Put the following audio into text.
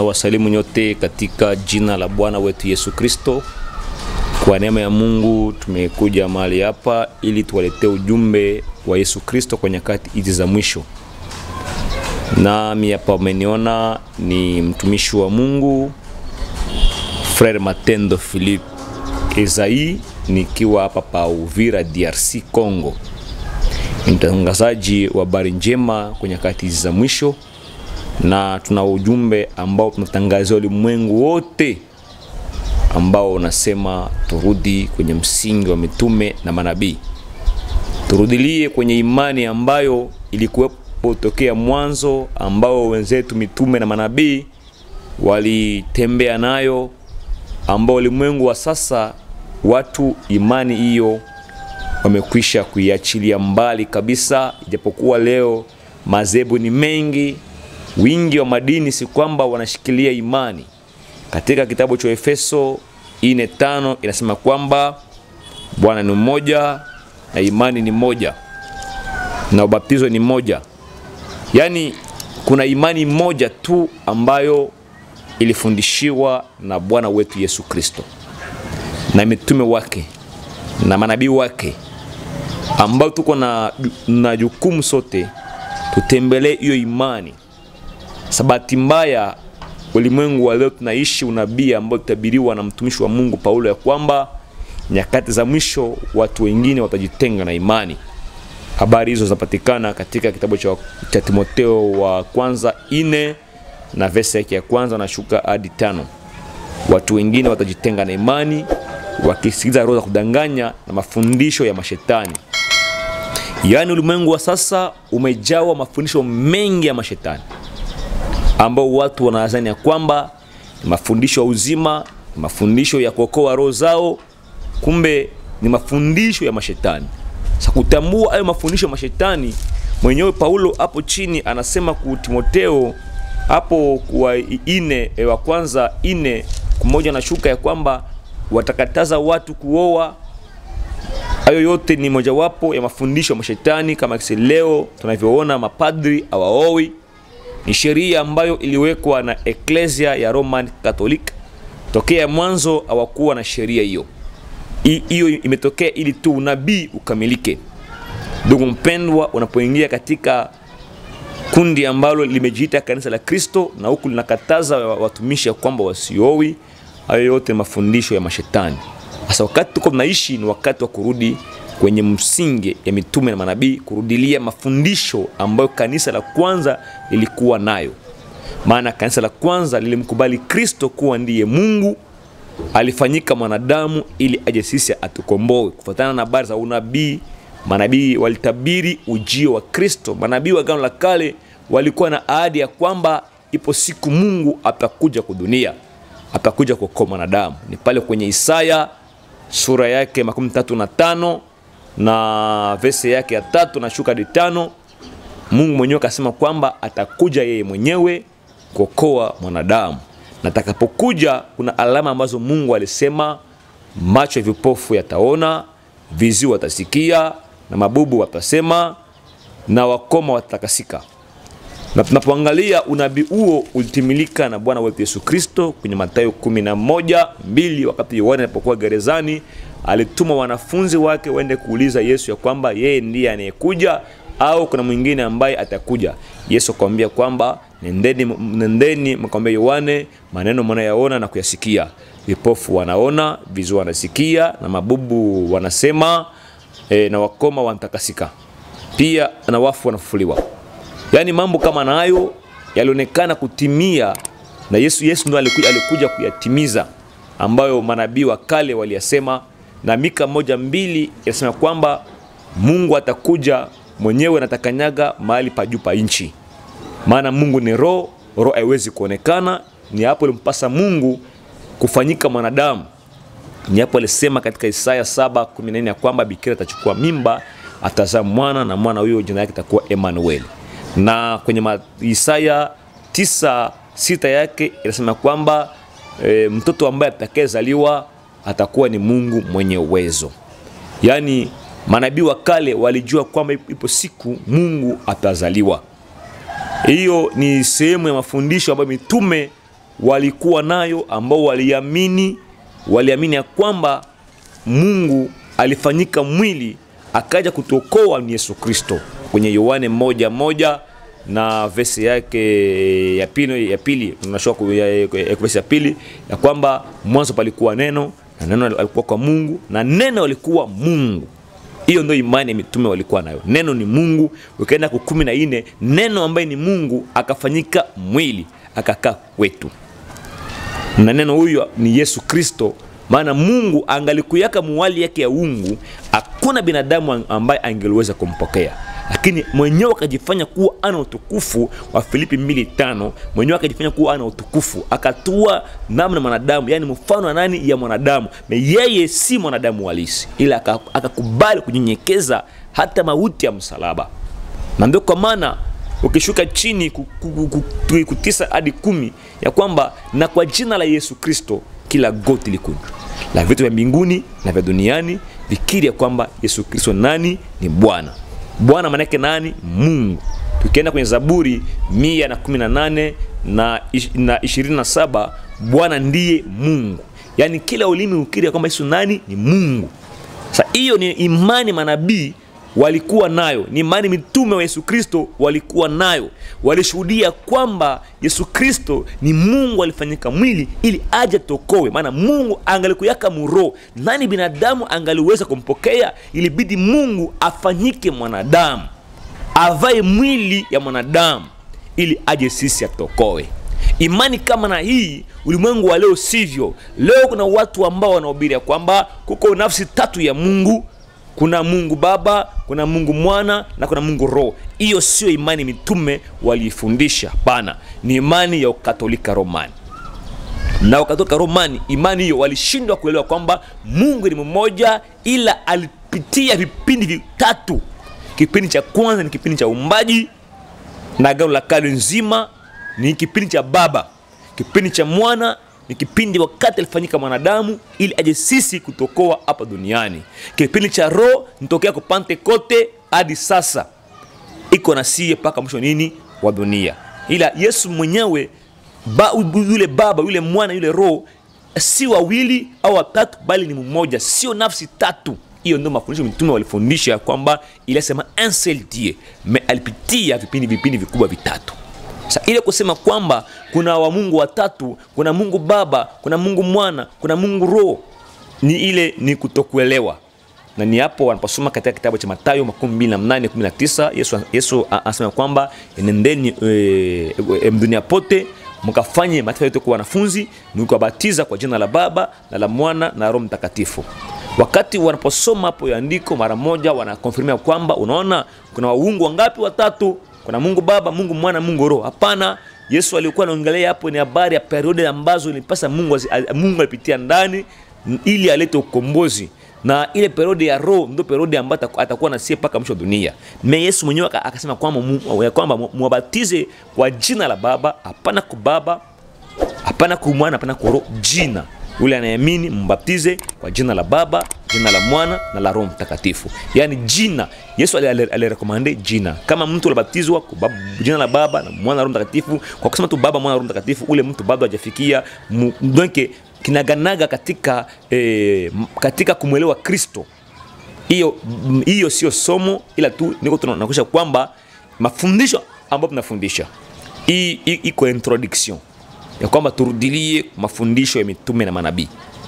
na wasalimu nyote katika jina la Bwana wetu Yesu Kristo. Kwa neema ya Mungu tumekuja mahali hapa ili tuwaletee ujumbe wa Yesu Kristo kwa nyakati hizi za mwisho. Nami hapa umeniona ni mtumishi wa Mungu Frere Matendo Philippe Ezai, nikiwa hapa pa Uvira, DRC Congo. Ni mtangazaji wa habari njema kwa nyakati hizi za mwisho, na tuna ujumbe ambao tunatangazia ulimwengu wote ambao unasema turudi kwenye msingi wa mitume na manabii, turudilie kwenye imani ambayo ilikuwepo tokea mwanzo, ambao wenzetu mitume na manabii walitembea nayo, ambao ulimwengu wa sasa watu imani hiyo wamekwisha kuiachilia mbali kabisa, ijapokuwa leo madhehebu ni mengi, wingi wa madini si kwamba wanashikilia imani. Katika kitabu cha Efeso ine tano inasema kwamba Bwana ni mmoja na imani ni moja na ubatizo ni moja, yaani kuna imani moja tu ambayo ilifundishiwa na Bwana wetu Yesu Kristo na mitume wake na manabii wake ambao tuko na, na jukumu sote tutembelee hiyo imani. Sabati mbaya ulimwengu wa leo tunaishi unabii ambao tutabiriwa na mtumishi wa Mungu Paulo ya kwamba nyakati za mwisho watu wengine watajitenga na imani. Habari hizo zinapatikana katika kitabu cha, cha Timotheo wa kwanza ine na verse yake ya kwanza nashuka hadi tano. Watu wengine watajitenga na imani wakisikiliza roho za kudanganya na mafundisho ya mashetani. Yaani ulimwengu wa sasa umejawa mafundisho mengi ya mashetani ambao watu wanadhani ya kwamba ni mafundisho ya uzima, ni mafundisho ya kuokoa roho zao, kumbe ni mafundisho ya mashetani. Sasa kutambua hayo mafundisho ya mashetani, mwenyewe Paulo hapo chini anasema ku Timotheo hapo kwa ine wa kwanza ine kumoja na shuka ya kwamba watakataza watu kuoa. Hayo yote ni mojawapo ya mafundisho ya mashetani, kama kisi leo tunavyoona mapadri hawaoi. Ni sheria ambayo iliwekwa na Eklesia ya Roman Catholic. Tokea mwanzo hawakuwa na sheria hiyo. Hiyo imetokea ili tu unabii ukamilike. Ndugu mpendwa, unapoingia katika kundi ambalo limejiita kanisa la Kristo na huku linakataza watumishi ya kwamba wasiowi, hayo yote mafundisho ya mashetani. Sasa wakati tuko tunaishi ni wakati wa kurudi kwenye msingi ya mitume na manabii, kurudilia mafundisho ambayo kanisa la kwanza lilikuwa nayo. Maana kanisa la kwanza lilimkubali Kristo kuwa ndiye Mungu, alifanyika mwanadamu ili aje sisi atukomboe. Kufuatana na habari za unabii, manabii walitabiri ujio wa Kristo. Manabii wa Agano la Kale walikuwa na ahadi ya kwamba ipo siku Mungu atakuja kudunia atakuja kuokoa mwanadamu. Ni pale kwenye Isaya sura yake makumi tatu na tano na vese yake ya tatu na shuka hadi tano. Mungu mwenyewe akasema kwamba atakuja yeye mwenyewe kuokoa mwanadamu, na atakapokuja kuna alama ambazo Mungu alisema: macho ya vipofu yataona, viziwi watasikia, na mabubu watasema, na wakoma watatakasika na tunapoangalia unabii huo ulitimilika na Bwana wetu Yesu Kristo kwenye Mathayo kumi na moja mbili wakati Yohana alipokuwa gerezani, alituma wanafunzi wake waende kuuliza Yesu ya kwamba yeye ndiye anayekuja au kuna mwingine ambaye atakuja. Yesu akamwambia kwamba nendeni, nendeni mkamwambia Yohane maneno mnayaona na kuyasikia, vipofu wanaona, viziwi wanasikia, na mabubu wanasema e, na wakoma wanatakasika, pia na wafu wanafufuliwa. Yaani mambo kama nayo yalionekana kutimia na Yesu. Yesu ndo alikuja, alikuja kuyatimiza ambayo manabii wa kale waliyasema, na Mika moja mbili inasema kwamba Mungu atakuja mwenyewe natakanyaga mahali pa juu pa nchi, maana Mungu ni roho, roho haiwezi kuonekana. Ni hapo ilimpasa Mungu kufanyika mwanadamu. Ni hapo alisema katika Isaya 7:14 ya kwamba bikira atachukua mimba, atazaa mwana na mwana huyo jina yake itakuwa Emmanuel na kwenye Isaya tisa sita yake inasema kwamba e, mtoto ambaye atakayezaliwa atakuwa ni Mungu mwenye uwezo. Yaani manabii wa kale walijua kwamba ipo siku Mungu atazaliwa. Hiyo ni sehemu ya mafundisho ambayo mitume walikuwa nayo ambao waliamini waliamini ya kwamba mungu alifanyika mwili akaja kutuokoa ni yesu kristo kwenye yohane moja moja na vesi yake ya pili ya pili tunashoka ya, ya, ya, vesi ya pili ya kwamba mwanzo palikuwa neno na neno alikuwa kwa mungu na neno alikuwa mungu hiyo ndio imani ya mitume walikuwa nayo neno ni mungu ukaenda ku kumi na nne neno ambaye ni mungu akafanyika mwili akakaa kwetu na neno huyo ni yesu kristo maana mungu angalikuyaka muwali yake ya ungu hakuna binadamu ambaye angeliweza kumpokea lakini mwenyewe akajifanya kuwa ana utukufu wa filipi 25 mwenyewe akajifanya kuwa ana utukufu akatua namna mwanadamu yani mfano wa nani ya mwanadamu na yeye si mwanadamu halisi ila akakubali aka kunyenyekeza hata mauti ya msalaba na ndio kwa maana ukishuka chini kutisa hadi kumi ya kwamba na kwa jina la yesu kristo kila goti likunjwa la vitu vya mbinguni na vya duniani vikiri ya kwamba yesu kristo nani ni bwana bwana manake nani mungu tukienda kwenye zaburi 118 na 27 bwana ndiye mungu yaani kila ulimi ukiri ya kwamba yesu nani ni mungu sa hiyo ni imani manabii walikuwa nayo ni imani mitume wa yesu kristo walikuwa nayo walishuhudia kwamba yesu kristo ni mungu alifanyika mwili ili aje tokowe maana mungu angalikuyaka muro nani binadamu angaliweza kumpokea ilibidi mungu afanyike mwanadamu avae mwili ya mwanadamu ili aje sisi atokowe imani kama na hii ulimwengu wa leo sivyo leo kuna watu ambao wanahubiria kwamba kuko nafsi tatu ya mungu kuna mungu baba kuna mungu mwana na kuna mungu roho hiyo sio imani mitume waliifundisha hapana ni imani ya ukatolika romani na ukatolika romani imani hiyo walishindwa kuelewa kwamba mungu ni mmoja ila alipitia vipindi vitatu kipindi cha kwanza ni kipindi cha umbaji na agano la kale nzima ni kipindi cha baba kipindi cha mwana ni kipindi wakati alifanyika mwanadamu ili aje sisi kutokoa hapa duniani kipindi cha roho nitokea kwa pentekote hadi sasa iko na sie mpaka mwisho nini wa dunia ila yesu mwenyewe ba, yule baba yule mwana yule roho si wawili au watatu bali ni mmoja sio nafsi tatu hiyo ndio mafundisho mitume walifundisha kwamba ilisema un seul dieu me alipitia vipindi vipindi vikubwa vitatu sa ile kusema kwamba kuna wamungu watatu kuna mungu baba kuna mungu mwana kuna mungu roho ni ile ni kutokuelewa na ni hapo wanaposoma katika kitabu cha matayo 28 yesu, yesu anasema kwamba nendeni e, e, dunia pote mkafanye mataifa yote kuwa wanafunzi mkiwabatiza kwa jina la baba na la mwana na roho mtakatifu wakati wanaposoma hapo andiko mara moja wanakonfirmia kwamba unaona kuna waungu wangapi watatu kuna mungu baba mungu mwana mungu roho hapana yesu alikuwa anaongelea hapo ni habari ya periodi ambazo ilipasa mungu, mungu alipitia ndani ili alete ukombozi na ile periodi ya roho ndio periodi ambayo atakuwa nasie mpaka mwisho wa dunia me yesu mwenyewe akasema kwamba kwamba mwabatize kwa jina la baba hapana kubaba hapana kumwana hapana kwa roho jina yule anayeamini mbaptize kwa jina la baba jina la mwana na la roho mtakatifu yaani jina yesu alirekomande jina kama mtu alibatizwa kwa jina la baba na mwana na roho mtakatifu kwa kusema tu baba mwana na roho mtakatifu ule mtu bado hajafikia donke kinaganaga katika eh, katika kumwelewa kristo hiyo hiyo sio somo ila tu niko tunakusha kwamba mafundisho ambayo tunafundisha hii iko introduction ya kwamba turudilie mafundisho ya mitume na manabii